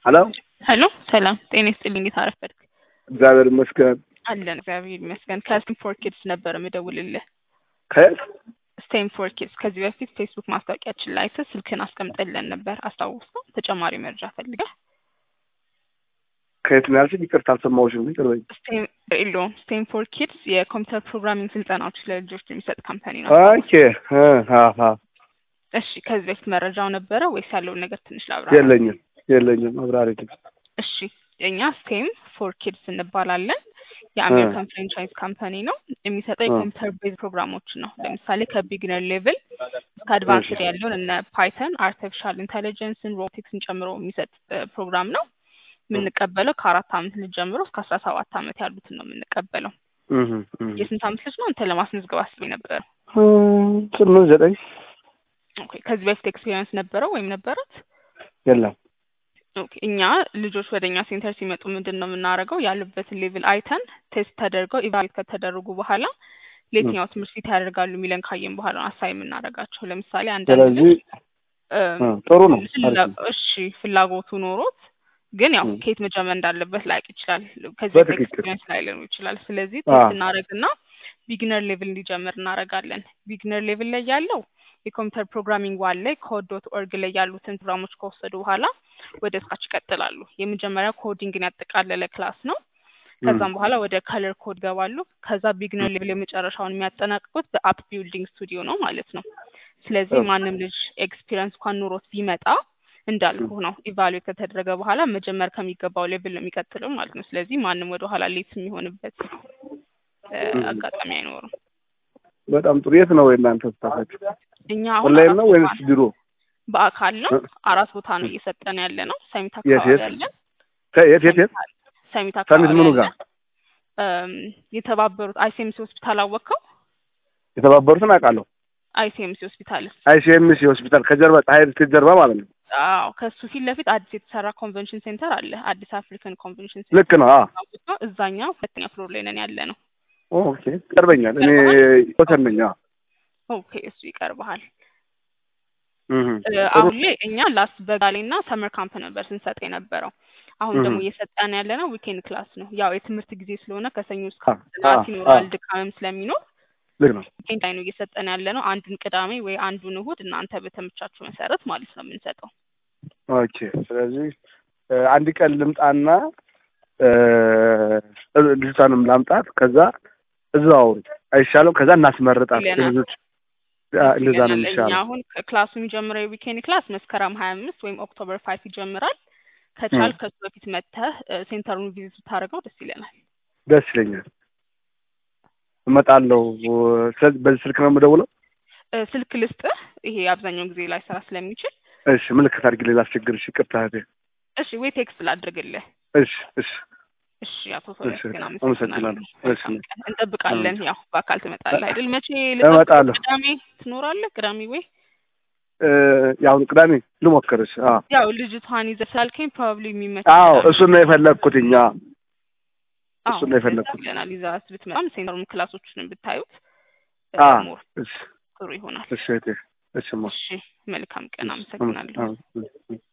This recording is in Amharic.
ሄሎ ሄሎ ሰላም ጤና ይስጥልኝ። እንዴት አረፈድክ? እግዚአብሔር ይመስገን። አለን እግዚአብሔር ይመስገን። ከስቴም ፎር ኪድስ ነበር የምደውልልህ። ከየት? ስቴም ፎር ኪድስ ከዚህ በፊት ፌስቡክ ማስታወቂያችን ላይ አይተህ ስልክን አስቀምጠልን ነበር አስታውሰው። ተጨማሪ መረጃ ፈልገህ ከየት ነው ያልሽኝ? ይቅርታ አልሰማሁሽም። ይቅርበኝ። ስቴም የለውም ስቴም ፎር ኪድስ የኮምፒውተር ፕሮግራሚንግ ስልጠናዎች ለልጆች የሚሰጥ ካምፓኒ ነው። ኦኬ እ ሀ ሀ እሺ ከዚህ በፊት መረጃው ነበረ ወይስ ያለውን ነገር ትንሽ ላብራ? የለኝም የለኝም። አብራሪ እሺ እኛ ስቴም ፎር ኪድስ እንባላለን። የአሜሪካን ፍራንቻይዝ ካምፓኒ ነው። የሚሰጠው የኮምፒውተር ቤዝ ፕሮግራሞችን ነው። ለምሳሌ ከቢግነር ሌቭል እስከ አድቫንስድ ያለውን እነ ፓይተን፣ አርቲፊሻል ኢንቴሊጀንስን፣ ሮቦቲክስን ጨምሮ የሚሰጥ ፕሮግራም ነው። የምንቀበለው ከአራት አመት ልጅ ጀምሮ እስከ አስራ ሰባት አመት ያሉትን ነው የምንቀበለው። የስንት አመት ልጅ ነው አንተ ለማስመዝገብ አስቤ ነበር? ስምንት ዘጠኝ ኦኬ ከዚህ በፊት ኤክስፔሪንስ ነበረው ወይም ነበረት? የለም። ኦኬ እኛ ልጆች ወደ እኛ ሴንተር ሲመጡ ምንድን ነው የምናደርገው? ያሉበትን ሌቭል አይተን ቴስት ተደርገው ኢቫሉዌት ከተደረጉ በኋላ ለየትኛው ትምህርት ፊት ያደርጋሉ የሚለን ካየን በኋላ ነው አሳይ የምናደርጋቸው። ለምሳሌ አንዳንድ ስለዚህ ጥሩ ነው። እሺ ፍላጎቱ ኖሮት ግን ያው ከየት መጀመር እንዳለበት ላያውቅ ይችላል። ከዚህ በትክክል። ኤክስፒሪየንስ ላይ ሊሆን ይችላል። ስለዚህ ቴስት እናደርግና ቢግነር ሌቭል እንዲጀምር እናደርጋለን። ቢግነር ሌቭል ላይ ያለው የኮምፒውተር ፕሮግራሚንግ ዋን ላይ ኮድ ዶት ኦርግ ላይ ያሉትን ፕሮግራሞች ከወሰዱ በኋላ ወደ ስካች ይቀጥላሉ። የመጀመሪያው ኮዲንግን ያጠቃለለ ክላስ ነው። ከዛም በኋላ ወደ ከለር ኮድ ገባሉ። ከዛ ቢግነር ሌቭል የመጨረሻውን የሚያጠናቅቁት በአፕ ቢልዲንግ ስቱዲዮ ነው ማለት ነው። ስለዚህ ማንም ልጅ ኤክስፒሪየንስ እንኳን ኑሮት ቢመጣ እንዳልኩ ነው ኢቫሉዌት ከተደረገ በኋላ መጀመር ከሚገባው ሌቭል ነው የሚቀጥለው ማለት ነው። ስለዚህ ማንም ወደ ኋላ ሌት የሚሆንበት አጋጣሚ አይኖርም። በጣም ጥሩ። የት ነው የእናንተ ስታፋችሁ? እኛ አሁን ኦንላይን አራት ነው ቦታ ወይንስ ነው። ቢሮ? በአካል ነው። አራት ቦታ ነው እየሰጠን ያለ ነው። ሰሚት የት አካባቢ የት? አለን። የት የት የት? ሰሚት ሰሚት አካባቢ ምኑ አለን። ጋር? እም፣ የተባበሩት አይሲኤምሲ ሆስፒታል አወቅከው? የተባበሩትን አውቃለሁ። አይሲኤምሲ ሆስፒታል አይሲኤምሲ ሆስፒታል ከጀርባ ፀሐይ ስቴት ጀርባ ማለት ነው። አዎ፣ ከሱ ፊት ለፊት አዲስ የተሰራ ኮንቨንሽን ሴንተር አለ። አዲስ አፍሪካን ኮንቨንሽን ሴንተር ልክ ነው። አዎ አውቀው እዛኛው ሁለተኛ ፍሎር ላይ ነን ያለ ነው። ኦኬ ይቀርበኛል። እኔ ወሰን ነኝ። አዎ ኦኬ፣ እሱ ይቀርብሃል። እህ እ፣ አሁን ላይ እኛ ላስት በጋሌ እና ሰመር ካምፕ ነበር ስንሰጥ የነበረው። አሁን ደግሞ እህ። እየሰጠን ያለ ነው ዊኬንድ ክላስ ነው። ያው የትምህርት ጊዜ ስለሆነ ከሰኞ እስከ አ- ጥናት አ- ይኖራል፣ አ- ድካምም ስለሚኖር ልክ ነው። ዊኬንድ ላይ ነው እየሰጠን ያለ ነው። አንዱን ቅዳሜ ወይ አንዱን እሁድ እናንተ በተመቻችሁ መሰረት ማለት ነው የምንሰጠው። ኦኬ ስለዚህ እ፣ አንድ ቀን ልምጣና እ፣ ልጅቷንም ላምጣት ከዛ እዛው አውሪ አይሻልም? ከዛ እናስመርጣት ይለናል። ልጆች አ፣ እንደዛ ነው ይለናል። እኛ የሚሻለው። አሁን ክላሱ የሚጀምረው የዊኬንድ ክላስ መስከረም ሀያ አምስት ወይም ኦክቶበር ፋይቭ ይጀምራል። ከቻል ከሱ በፊት መጥተህ እ፣ ሴንተሩን ቪዚት ብታደርገው ደስ ይለናል። ደስ ይለኛል። እመጣለሁ። ስለዚህ በዚህ ስልክ ነው የምደውለው። እ፣ ስልክ ልስጥህ። ይሄ አብዛኛውን ጊዜ ላይ ስራ ስለሚችል እሺ ምልክት አድርጊልኝ፣ ላስቸግርሽ። ይቅርታ እህቴ። እሺ፣ ወይ ቴክስት ላድርግልህ። እሺ እሺ እሺ፣ አቶ ሶሊያስ እሺ፣ ግን አመሰግናለሁ። አመሰግናለሁ። እሺ። መልካም ቀን። እንጠብቃለን። ያው በአካል ትመጣለህ አይደል? መቼ ልጠብቅህ? እመጣለሁ። ቅዳሜ ትኖራለህ? ቅዳሜ ወይ እ፣ የአሁኑ ቅዳሜ ልሞክርሽ። አዎ ያው ልጅቷን ይዘህ ስላልከኝ ፕሮባብሊ የሚመች አዎ ቅዳሜ እሱን ነው የፈለግኩትኝ። አዎ አዎ፣ እሱን ነው የፈለግኩት። ይለናል። ይዘሃት ብትመጣም ሴንተሩን ክላሶችን ብታዩት እ፣ አዎ ሞር እሺ ጥሩ ይሆናል። እሺ እህቴ። እሺ ማ እሺ፣ መልካም ቀን። አመሰግናለሁ። አዎ፣ አዎ።